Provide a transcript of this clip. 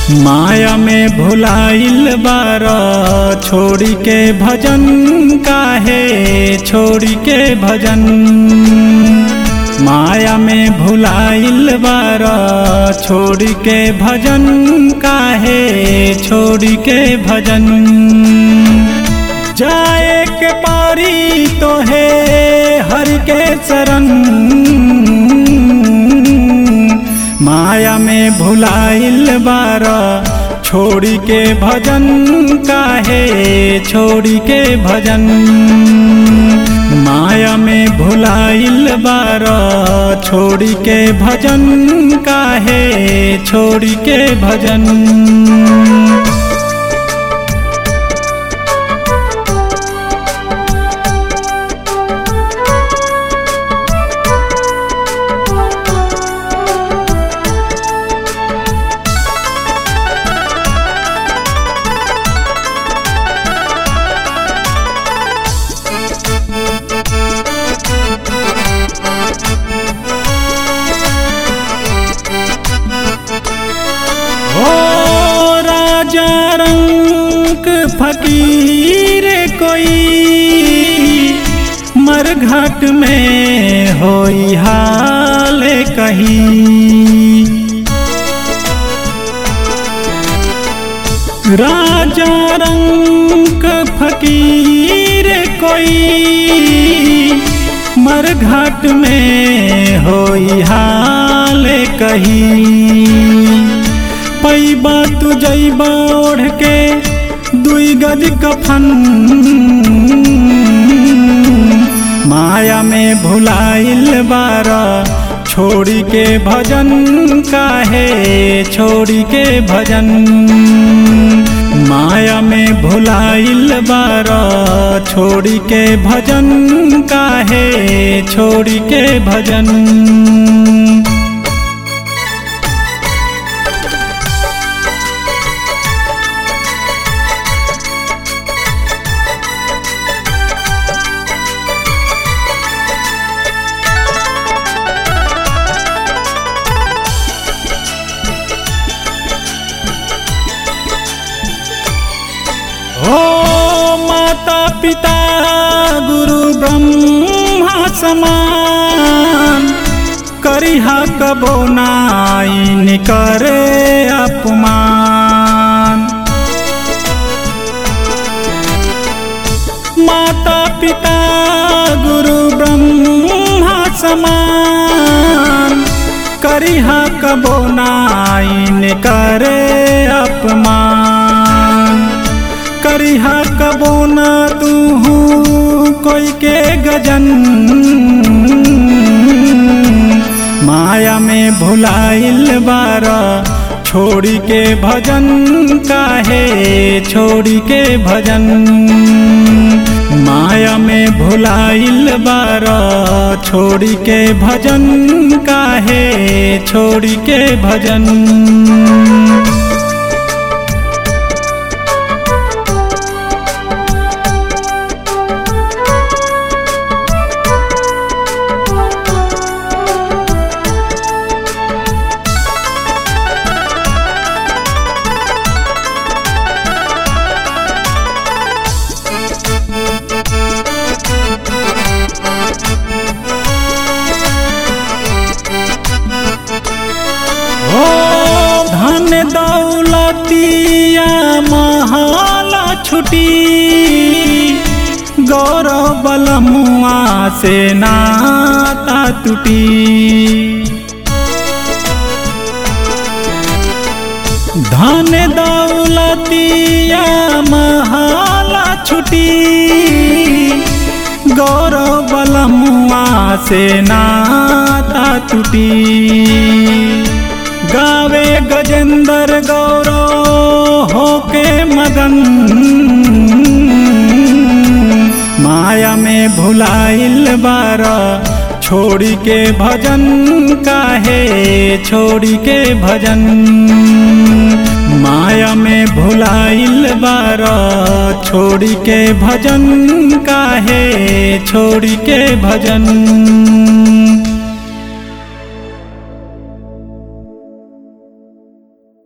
माया में भुलाइल बार छोड़ी के भजन काहे छोड़ी के भजन माया में भुलाइल बार छोड़ी के भजन काहे छोड़ी के भजन जाए के पारी तो है हर के शरण माया में भुलाइल बार छोड़ी के भजन काहे छोड़ी के भजन माया में भुलाइल बार छोड़ी के भजन काहे छोड़ी के भजन हो राजा रंग फकीर कोई मरघट में होई हाल कही राजा रंग फकीर कोई मरघट में होई हाल कही पैबा तू जैबा ओढ़ के दुई गज कफन माया में भुलाइल बारा छोड़ी के भजन काहे छोड़ी के भजन माया में भुलाइल बारा छोड़ी के भजन काहे छोड़ी के भजन हो माता पिता गुरु ब्रह्मा समान करिहा कबो नाइन करे अपमान माता पिता गुरु ब्रह्मा समान करिहा कबो नाइन करे अपमान करिहा कबो ना तू कोई के गजन माया में भुलाइल बारा छोड़ी के भजन काहे छोड़ी के भजन माया में भुलाइल बारा छोड़ी के भजन काहे छोड़ी के भजन हो धन दौलतिया महाला छुटी गौरव बलमुआ से नाता टूटी धन दौलतिया महाला छुटी गौरव बलमुआ से नाता टूटी गावे गजेंद्र गौरव होके मगन माया में भुलाइल बारा छोड़ी के भजन काहे छोड़ी के भजन माया में भुलाइल बारा छोड़ी के भजन काहे छोड़ी के भजन